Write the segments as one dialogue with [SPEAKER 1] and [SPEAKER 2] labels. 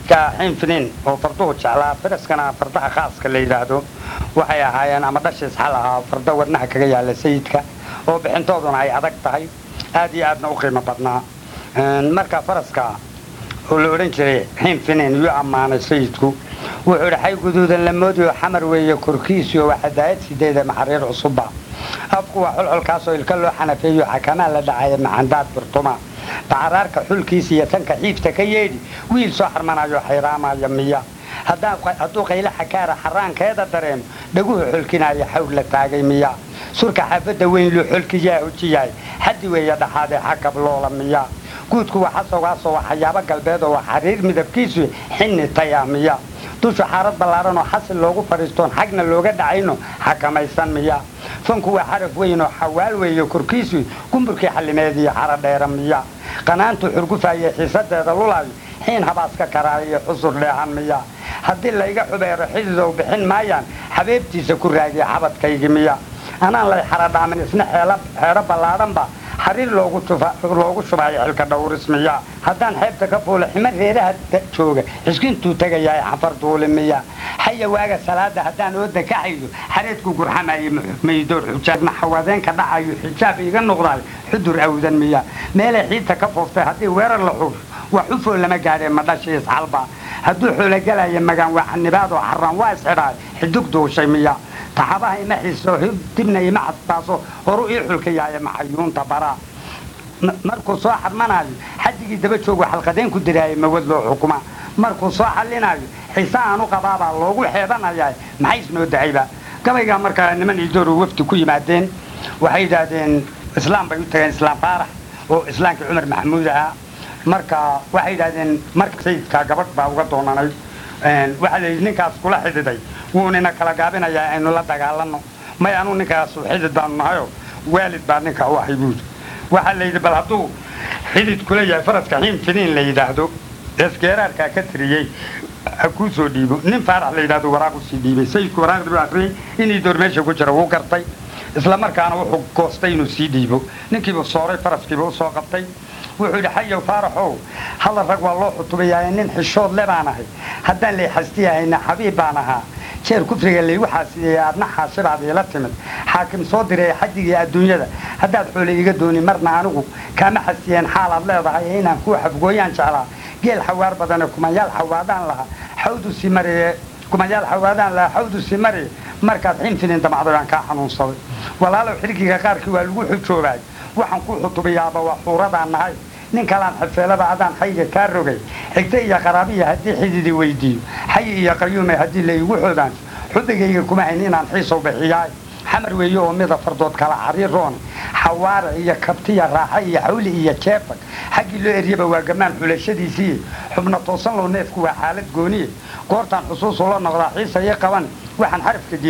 [SPEAKER 1] sayidka xinfinin oo farduhu jeclaa faraskana fardaha khaaska la yidhaahdo waxay ahaayeen ama dhashiis xal ahaa farda wadnaha kaga yaala sayidka oo bixintooduna ay adag tahay aad iyo aadna u qiimo badnaa marka faraska oo la odhan jiray xinfinin yuu ammaanay sayidku wuxuu idhi xay guduudan la moodiyo xamar weeye korkiisiyo waa xadaayad sideeda maxariir cusubba afku waa xolxolkaasoo ilka loo xanafeeyo xakamaa la dhacaya macandaad birtuma bacaraarka xulkiisa iyo tanka xiifta ka yeedhi wiil soo xarmanayo xayraamaya miya hadduu qaylo xakaara xaraankeeda dareemo dhaguhu xolkinaya xawr la taagay miya surka xaafadda weyn luu xolkiyaa hojiyahay xaddi weeye dhaxaadee xagab loola miya guudku waa xasowgaasoo waa xayaabo galbeed oo waa xariir midabkiisu xinni taya miya dusha xaarad ballaaran oo xasil loogu fadhiistoon xagna looga dhacayno xakamaysan miya fanku waa xaraf weyn oo xawaal weeye korkiisu gumburkii xallimeediyo xara dheera miya qanaantu xurgufaye xiisadeeda lulaayo xiin habaaska karaaiyo xusur dheehan miya haddii layga xubeero xididow bixin maayaan xabeebtiisa ku raagiya xabadkaygi miya anaan lay xaradhaamin isna xeedho ballaadhanba xariir loogu shubayo xilka dhawrismiya haddaan xeebta ka fuula xima reeraha jooga xiskintuu tegayahay xafar duuli miya xaya waaga salaada haddaan ooda ka xaydo xareedku gurxamaye maydoor xujaabna xawadeenka dhacayo xijaab iga noqdayo xudur awdan miya meelay xiidta ka fooftay haddii weerar la xuusho waa xufoo lama gaadhee madhashiis xalba hadduu xoologelayo magaan waa xanibaadoo xaraan waa isxidhaay xidug duushay miya taxabaha ima xiiso dibna ima cadbaaso horu ii xulkayaaye maxayuunta baraa markuu soo xadmanaayo xadigii daba joogu xalqadeen ku diraaye mawad loo xukuma markuu soo xallinaayo xiise aanu qabaabaa loogu xeebanayaa maxay isnoo dahayba gabaygaa markaa niman iidooru wafdi ku yimaadeen waxay yidhaahdeen islaam bay u tageen islaam faarax oo islaamkii cumar maxamuud ahaa marka waxay yidhaahdeen marka sayidkaa gabadh baa uga doonanay waxaa layidhi ninkaas kula xididay wuunina kala gaabinayaa aynu la dagaalanno may anuu ninkaasu xidid baanu nahayo waalid baa ninka u ahay buudi waxaa layidhi bal hadduu xidid kula yahay faraska xiin finiin la yidhaahdo eesgeeraarkaa ka tiriyey ha kuu soo dhiibo nin faarax la yidhahdo waraaq usii dhiibay sayidku waraaqdii buu akriyey inii door meesha ku jira wuu gartay isla markaana wuxuu goostay inuu sii dhiibo ninkiibuu sooray faraskiiba u soo qabtay wuxuu yidhi xayow faaraxow hadal rag waa loo xutubayaa nin xishood le baan ahay haddaan lay xastiyahayna xabiib baan ahaa jeer kufriga laygu xaasideeyey aadna xaashibaad iila timid xaakim soo diray xadigii adduunyada haddaad xoole iga dooni marna anigu kaama xastiyeen xaalaad leedahay inaan kuu xafgooyaan jeclaa geel xawaar badane kumayaal xawaadaan lahaa xawdu si mariye kumayaal xawaadaan lahaa xawdu si mariye markaad xinfinin damacday baan kaa xanuunsaday walaalow xilkiga qaarkii waa lagu xujoobaay waxaan ku xutubayaaba waa xuuradaan nahay nin kalaan xafeelada adaan xayga kaa rogay xigta iyo qaraabiya haddii xididi weydiiyo xayi iyo qayuume haddii la igu xoodaan xubigayga kuma hayn inaan xiisow bixiyaay xamar weeye oo mida fardood kala cariiroon xawaare iyo kabtiya raaxa iyo xawli iyo jeefag xaggii loo eryaba waa gamaan xulashadiisii xubna toosan low neefku waa xaalad gooniye goortaan xusuusu la noqdaa xiisa ii qaban waxaan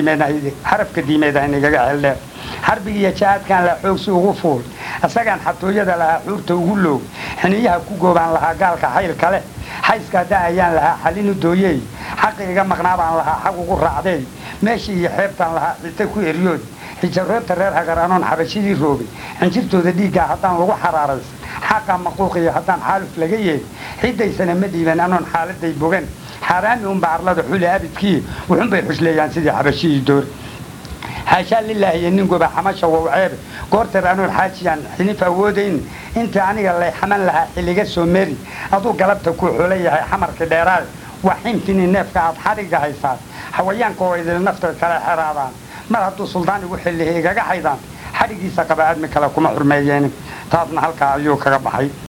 [SPEAKER 1] xarafka diimeedahay igaga xeldheer xarbigi iyo jahaadkaan lahaa xoogsi ugu fuul isagaan xatooyada lahaa xuurta ugu loog xiniyaha ku goobaan lahaa gaalka xaylka leh xayska da ayaan lahaa xalinu dooyey xaqi iga maqnaa baan lahaa xaq ugu raacday meeshii iyo xeebtaan lahaa xita ku eryood xijaroodta reer hagaranoon xabashidii roobay xinjirtooda dhiiggaa haddaan lagu xaraaraysan xaqa maquuqiyo haddaan xaaluf laga yeed xidaysana ma dhiiban anoon xaaladay bogan xaaraami unba arlada xuli abidkii wuxunbay xusleeyaan sidii xabashidii door xaashaa lilaahi iyo nin goba xamasha wawceebe goorteer anoon xaajiyaan xinif awoodayn intii aniga lay xaman lahaa xilliga soo meri aduu galabta ku xula yahay xamarkii dheeraad waa xinfini neefka aad xadhigga haysaad xawayaanka oo idil nafta kala xeraadaan mar hadduu suldaan igu xillihi igaga xaydaan xadhiggiisa qaba aadmi kale kuma xurmeeyeen taasna halkaa ayuu kaga baxay